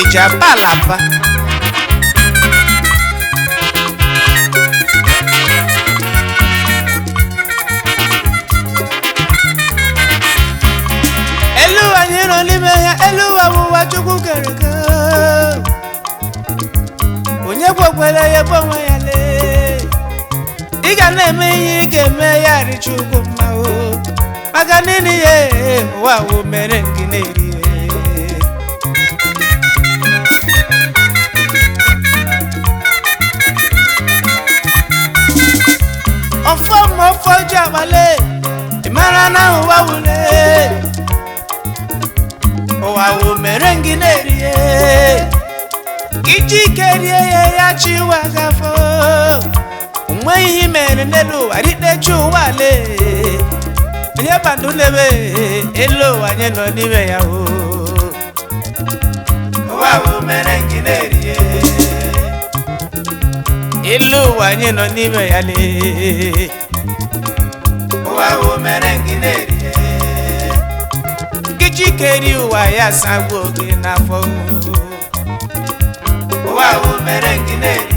eji apa ala mba elu ụwa anyị nọ n'ime ya elu ụwa bụ ụwa chukwu kere eke onye gbokwere ya bụ onwe ya lee ị ga na-eme ihe ị ga-eme ya richa ugwu mma o maka nini ya ụwa wo mere gị na-eri ọfọ ma ọfọ ji abalị ị mara na ụwa wule ụwa wo mere gị na-eri iji ike rie ya ya chi ụwa gafọ onweghị ihe mere n'elu ụwa ritechi ụwa lee onye bandụ lebe elu ụwa anyị nọ n'ime ya o ụwa wo mere gị na-eri elu ụwa anyị nọ n'ime ya lee ụwa wo mere gị na-eri iji ike rie ụwa ya sagbuo gị n'afọ ụwa wo mere gị na-eri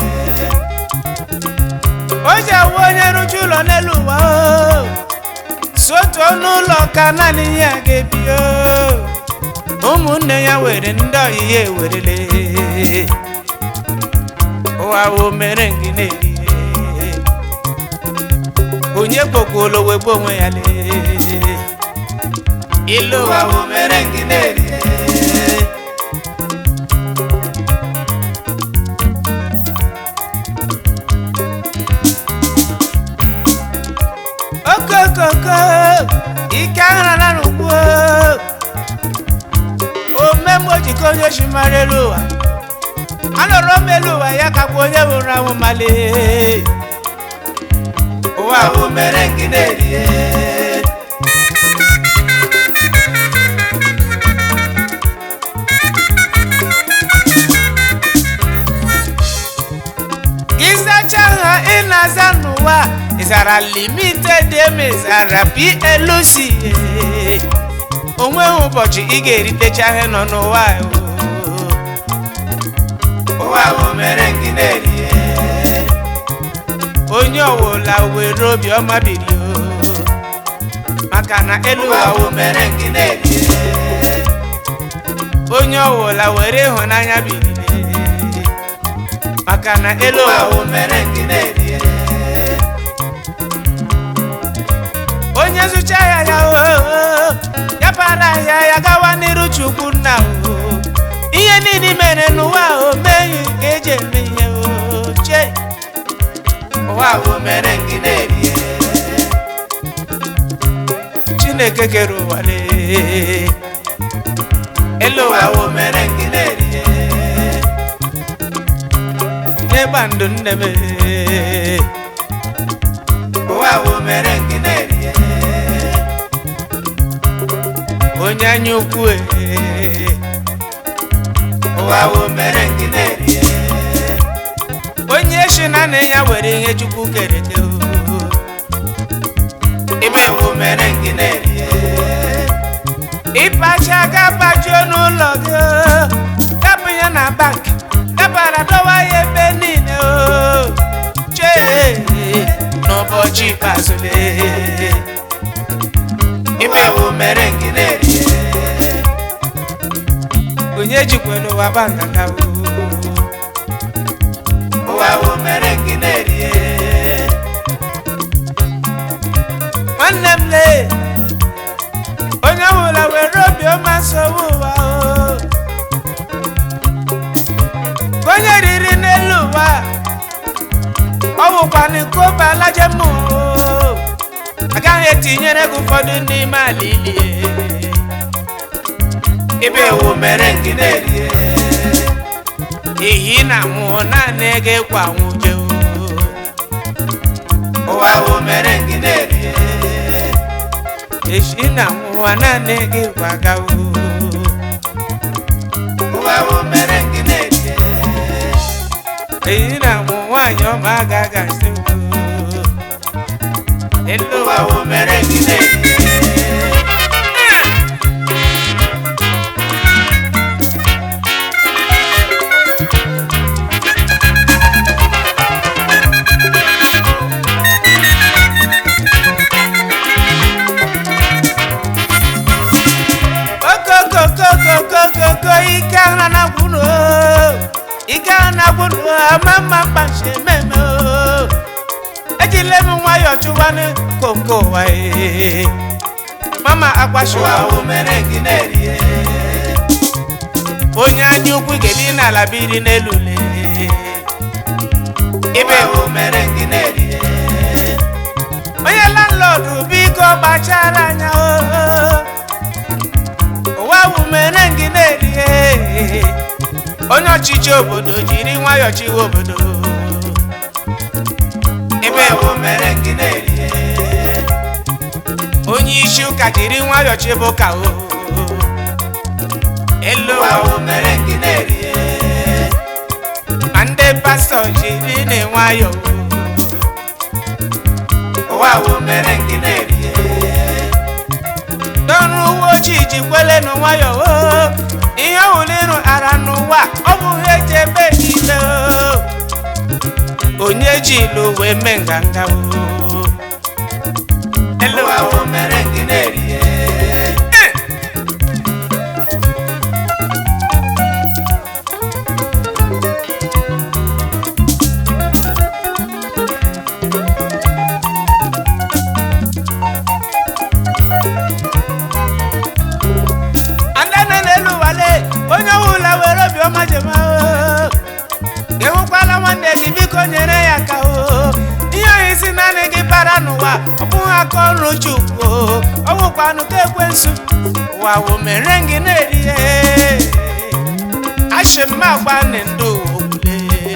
o ji awụ onye rụju ụlọ n'elu ụwa o si otu ọnụ ụlọ ka naanị ya ga-ebi o ụmụnne ya were ndị ọyị ya ewerele ụwa wo mere gị na-eri onye kpokwuolo wegbu onwe ya lee ilu ụwa wo mere gị na-eri okokoko ike aghara n'ugbo omemgbe ojikọ onye chi mara elu ụwa anọrọ m elu ụwa ya ka bụ onye nwụrụ anwụ male ụwa bụ mere gị na-erie gị zacha ha ị na-aza n'ụwa ịzara limited emezara plc onweghị ụbọchị ị ga-eritecha ihe nọ n'ụwa o. ụwa bụ mere gị na-erie onye ọwụla were obiọma biri o maka na elu ụwa bụ mere gị na-erie onye ọwụla were ịhụnanya biri maka na elu ụwa bụ mere gị na-erie onye zụcha ya ya o ya para ya ya gawa n'iru chukwu nna o ihe niile mere n'ụwa o meghị ka eji eme ihe o che ụwa bụ mere gị na-erie chineke kere ụwa lee elu ụwa bụ mere gị na-erie n'ịgba ndụ nne m ee. ụwa bụ mere gị na-erie onye anya ukwu ee. ụwa bụ mere gị na-erie onye si na nna ya were ihe chukwu kere eke o. ime bụ mere gị na-erie ịpacha gabajuo n'ụlọ gị o. kapụ ya na bank dabara dọwa ya ebe niile o chee n'ụbọchị ikpeazụ lee ime bụ mere gị na-erie onye jikwa n'ụwa gba nganga o ụwa bụ mere gị na-erie nwanne m lee onye ọbụla were obiọma nsogbu ụwa o ka onye riri n'elu ụwa ọ bụkwana nke ụbalaje m o agaghị etinyere gị ụfọdụ n'ime ala ilie ebe ewu mere gị na-erie ehi na nwụọ naanị gị kwa nwụje o ụwa bụ mere gị na-erie ehi na nwụọ naanị gị kwaga o ụwa bụ mere gị na-erie ehi na nwụ nwaanyị ọma agaghị asị o elu ụwa bụ mere gị na-erie nwayọ chụwanụ konko ụwa ee. mama agbashiwa ụwa mere gị na-erie onye anya ukwu ga-ebi n'ala biri n'elu lee ibe ụwa mere gị na-erie onye landlọdụ biko gbachara anya oo. ụwa wụ mere gị na-erie onye ọchịchị obodo jiri nwayọ chiwe obodo ebe ụwa mere gị na-erie onye isi ụka jiri nwayọ chibe ụka o elu ụwa ụwa mere gị na-erie ma ndị pastọ jiri na nwayọ ụwa mere gị na-erie n'ọrụ uwe ojii ji kwele nụ nwayọ o ihe ọwụlirụ ara n'ụwa ọ bụ ihe eji ebe niile o onye ji ilu wee mee nganga o elu ụwa ụwa mere gị na-erie andana n'elu wale onye ọwụla were obiọma jema o enwekwala nwanne gị biko nyere ya aka o ihe ohi si naanị gị bara n'ụwa ọ bụghị aka ọrụ chukwu o ọ bụkwanụ ka ekwensu ụwa wụ mere gị na-erihe ashimma gba ndị ndụ ogbule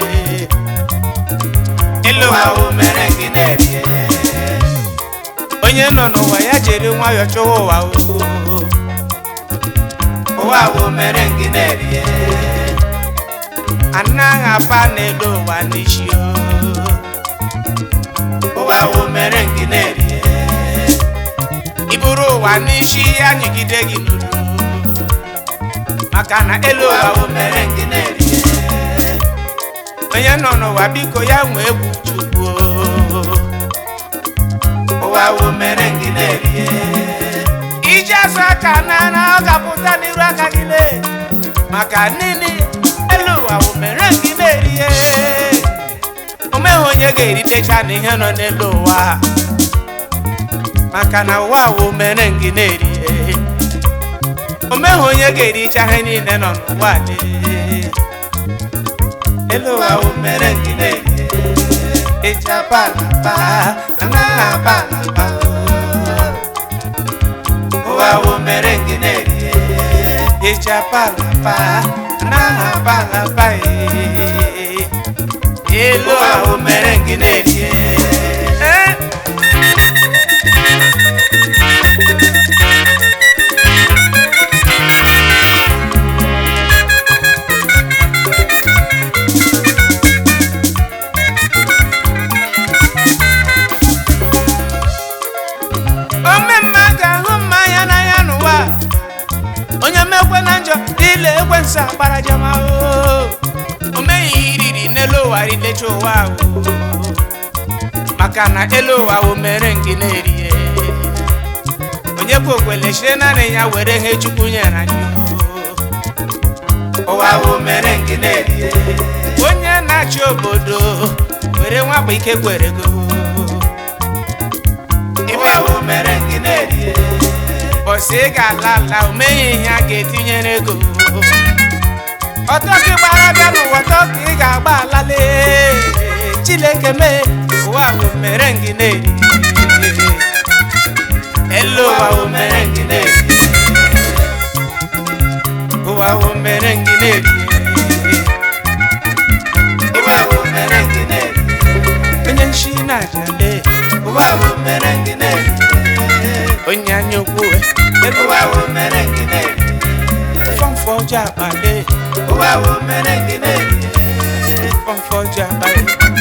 elu ụwa wụ ụwa mere gị na-erie onye nọ n'ụwa ya jiri nwayọọ chọwa ụwa o ụwa mere gị na-erie anaghị apa n'elu ụwa n'isi o ụwa mere gị na-erie iburu ụwa n'isi ya nyigide gị n'olu maka na elu ụwa ụwa mere gị na-erie onye nọ n'ụwa biko ya nwee egwu chukwu ụwa mere gị na-erie iji azụ aka n'ara ọ ga-apụta n'iru aka gị lee maka nini elu ụwa wụ mere gị na-erihe o meghị onye ga-eritecha n'ihe nọ n'elu ụwa maka na ụwa wụ mere gị na-erihe o meghị onye ga-ericha ihe niile nọ n'ụwa lee elu ụwa wụ ụwa mere gị na-erie eji abalaba anaghị abalaba ụwa mere gị na-erie eji abalaba anaghị abalaba ee. elu ụwa ahụ mere gị na-erie ee. ome mma ga-ahụ mmanya n'anya n'ụwa onye mekwe na njọ ile ekwensu agbara jama o o meghị iriri n'elu ụwa rilecha ụwa o maka na elu ụwa o mere ngị na-erie onye kwe okwele chire naanị ya were ihe chukwu nyere anyị o. ụwa mere gị na-erie onye na-achị obodo were nwakpa ike kwere go ebe ụwa mere gị na-erie bọsị ị ga-ala ala o meghị ihe a ga-etinyere ego ọtọ gị gbara bịa n'ụwa ọtọ ka ị ga-agba alale chineke mee ụwa ahụ mere gị na-eri elu ụwa ahụ ụwa mere mere gị na-erie ụwa ahụ mere gị na-eri ụwa mere gị na-erie onye nshi na-aja lee ụwa mere gị na-erie onye anya ukwu elu ụwa mere gị na-erie fọmfọ ọjọọ akpa lee ụwa mere gị na-erie fọmfọ ọjọọ akpa lee